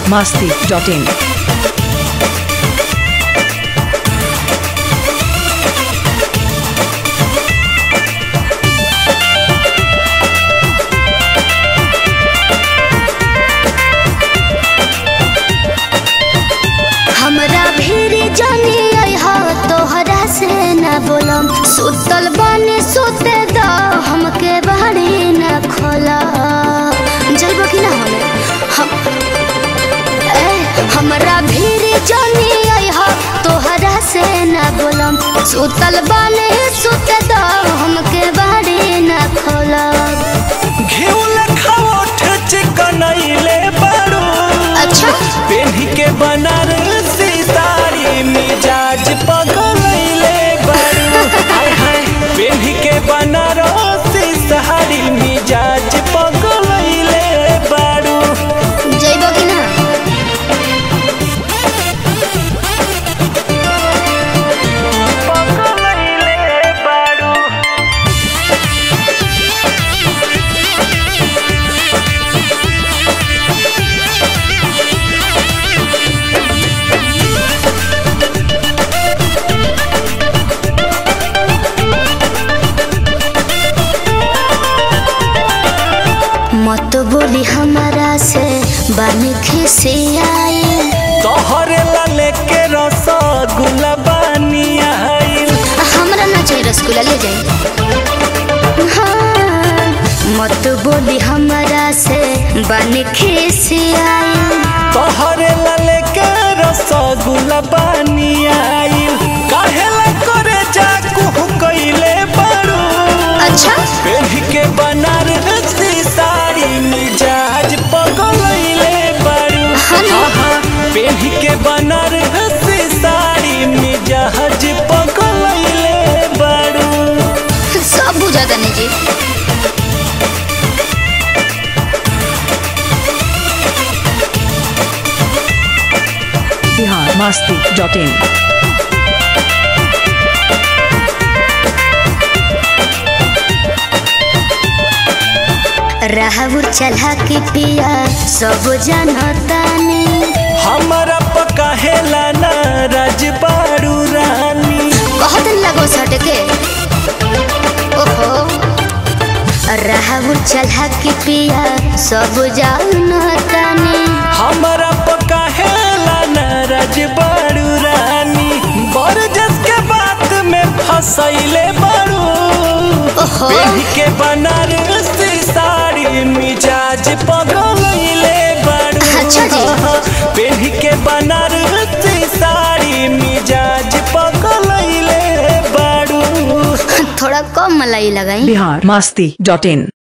masti.in. हमरा भीरी जानी अइहा तोहरा से न बोलम सुतल बानी सुते द हमके बाड़ी न खोला जइबो कि ना हमे हम ए हमरा भीरी जानी अइहा तोहरा से न बोलम सुतल बानी सुते द हमके बाड़ी न खोला घिउल खाओठ चिकनैले बारू अच्छा पेन्ही के बनारसी साड़ी मिजाज पगलैले बारू हाय हाय पेन्ही के बनारसी साड़ी मिजाज पगलैले बारू जइबो कि ना पगलैले बारू मत बोली हमारा से बानी खिसियाई तोहरे ला लेके रसगुल्ला बानी आइल हमरा ना चाहिए रसगुल्ला ले जाए हाँ, मत बोली हमारा से बानी खिसियाई तोहरे ला लेके रसगुल्ला बानी आइल काहे ला करे जाकू कइले बारू अच्छा पेढ़ी के बनारसी साड़ी मिजाज पगलैले बारू हाँ ना। हाँ पेढ़ी के बनारसी साड़ी मिजाज पगलैले बारू सब बुझा तनी जी Bihar masti.in. राहुल चला के पिया सब जानतानी हमारा पकाहेला ना राज बारू रानी बहुत लगो सटके ओहो राहुल चला के पिया सब जानतानी हमारा पकाहेला ना राज बारू रानी बरजस के बात में फसैले बारू ओहो पेढ़ी के बनारसी साड़ी मिजाज पगलैले बारू अच्छा जी। पेढ़ी के बनारसी साड़ी मिजाज पगलैले बारू थोड़ा कम मलाई लगाई Bihar masti.in.